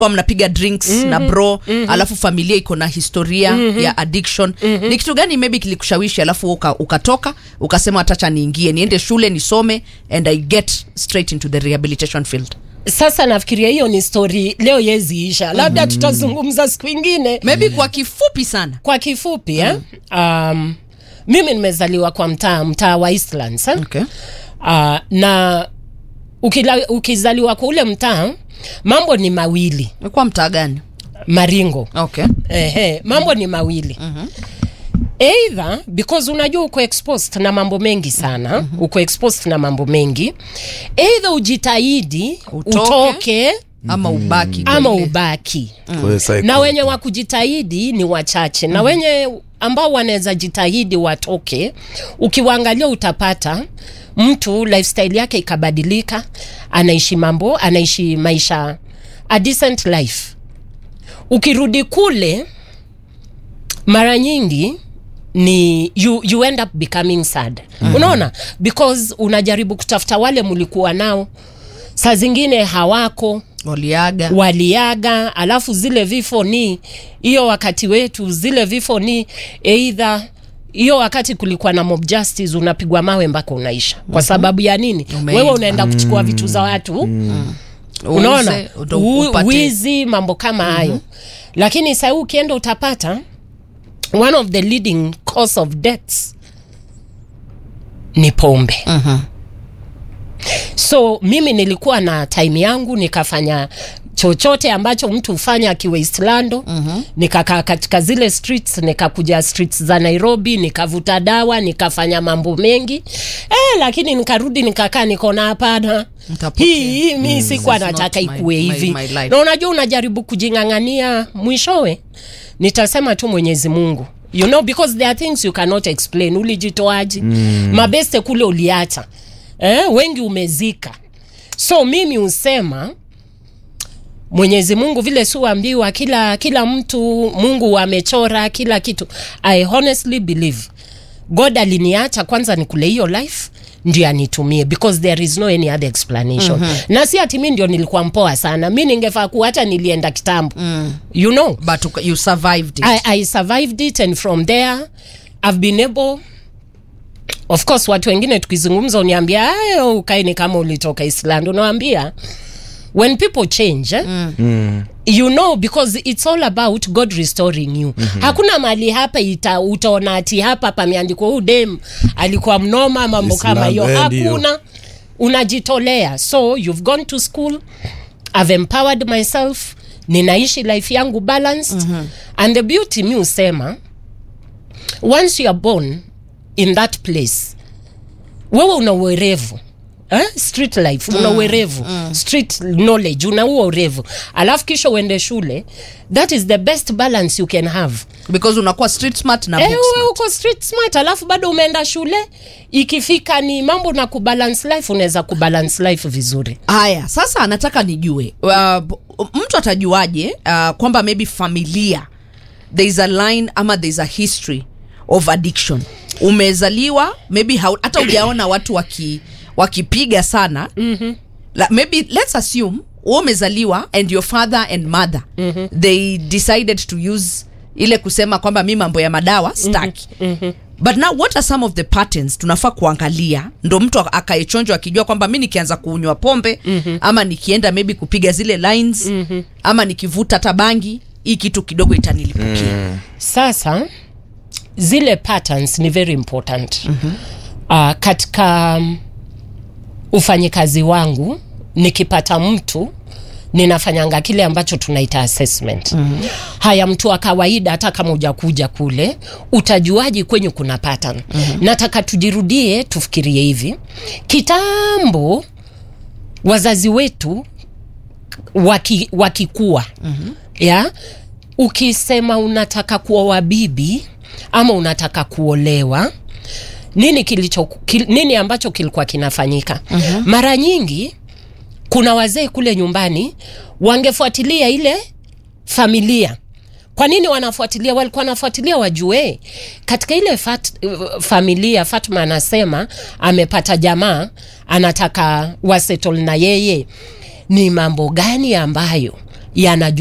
kwa mnapiga drinks na bro alafu familia iko na historia ya addiction ni kitu gani maybe kilikushawishi alafu uka, ukatoka ukasema watacha niingie niende shule nisome and i get straight into the rehabilitation field sasa nafikiria hiyo ni story leo yeziisha labda tutazungumza siku ingine maybe kwa kifupi sana kwa kifupi eh? um, mimi nimezaliwa kwa mtaa mtaa wa Eastlands eh? okay. uh, na ukila, ukizaliwa kwa ule mtaa mambo ni mawili kwa mtaa gani maringo okay. Ehe, mambo ni mawili either because unajua uko exposed na mambo mengi sana uko exposed na mambo mengi either ujitahidi Utoke. utoke, ama ubaki kwa ama ile- ubaki Kwa hiyo cycle. na wenye wa kujitahidi ni wachache na wenye ambao wanaweza jitahidi watoke ukiwaangalia utapata mtu lifestyle yake ikabadilika anaishi mambo anaishi maisha a decent life ukirudi kule mara nyingi ni you, you end up becoming sad mm. unaona because unajaribu kutafuta wale mlikuwa nao saa zingine hawako waliaga waliaga alafu zile vifo ni hiyo wakati wetu zile vifo ni eidha hiyo wakati kulikuwa na mob justice unapigwa mawe mpaka unaisha kwa sababu ya nini Umeiba. wewe unaenda kuchukua vitu za watu unaona Uuze, ndo U- upate- wizi mambo kama hayo lakini sahii ukienda utapata one of the leading cause of deaths ni pombe so mimi nilikuwa na time yangu nikafanya chochote ambacho mtu hufanya akiwa Eastlando mm-hmm. nikakaa katika zile streets nikakuja streets za Nairobi nikavuta dawa nikafanya mambo mengi eh, lakini nikarudi nikakaa nikaona hapana Nitapotea. hii hii mi sikuwa This is nataka not my- ikue my- hivi my life. na unajua unajaribu kujing'ang'ania mwishowe nitasema tu mwenyezi mungu you know because there are things you cannot explain ulijitoaji mm. mabeste kule uliacha eh, wengi umezika so mimi husema mwenyezi mungu vile siuambiwa kila kila mtu mungu amechora kila kitu i honestly believe god aliniacha kwanza ni kule hiyo life ndio anitumie because there is no any other explanation mm-hmm. na si ati mi ndio nilikuwa mpoa sana mi ningefaa kuwa hata nilienda kitambo mm. you know but uka- you survived it I, I survived it and from there I've been able of course watu wengine tukizungumza uniambia ayo ukaini kama ulitoka Island unawambia when people change eh, mm. you know because it's all about God restoring you mm-hmm. hakuna mali hapa ita, utaona ati hapa pameandikwa huu dem alikuwa mnoma mambo kama hiyo Island, eh, ndio. hakuna unajitolea so you've gone to school I've empowered myself ninaishi life yangu balanced mm-hmm. and the beauty mi husema once you are born in that place wewe una uerevu eh? street life una uerevu street knowledge una huo urevu alafu kisha uende shule that is the best balance you can have because unakuwa street smart na Eh, book wewe smart. uko street smart alafu bado umeenda shule ikifika ni mambo na kubalance life unaweza kubalance life vizuri haya sasa nataka nijue uh, b- mtu atajuaje uh, kwamba maybe familia there is a line ama there is a history of addiction umezaliwa maybe hau- hata ujaona watu waki wakipiga sana mm-hmm. La, maybe let's assume wewe umezaliwa and your father and mother mm-hmm. they decided to use ile kusema kwamba mi mambo ya madawa staki mm-hmm. but now what are some of the patterns tunafaa kuangalia ndo mtu akaechonjwa akijua kwamba mi nikianza kuunywa pombe mm-hmm. ama nikienda maybe kupiga zile lines mm-hmm. ama nikivuta hata bangi hii kitu kidogo itanilipukia mm. sasa zile patterns ni very important mm-hmm. uh, katika um, ufanyikazi wangu nikipata mtu ninafanyanga kile ambacho tunaita assessment mm-hmm. haya mtu wa kawaida hata kama ujakuja kule utajuaji kwenye kuna pattern mm-hmm. nataka tujirudie tufikirie hivi kitambo wazazi wetu waki, wakikua mm-hmm. ya ukisema unataka kuoa bibi ama unataka kuolewa nini kilicho kil, nini ambacho kilikuwa kinafanyika uh-huh. mara nyingi kuna wazee kule nyumbani wangefuatilia ile familia kwa nini wanafuatilia walikuwa wanafuatilia wajue katika ile fat, familia fatma anasema amepata jamaa anataka wasettle na yeye ni mambo gani ambayo yanajua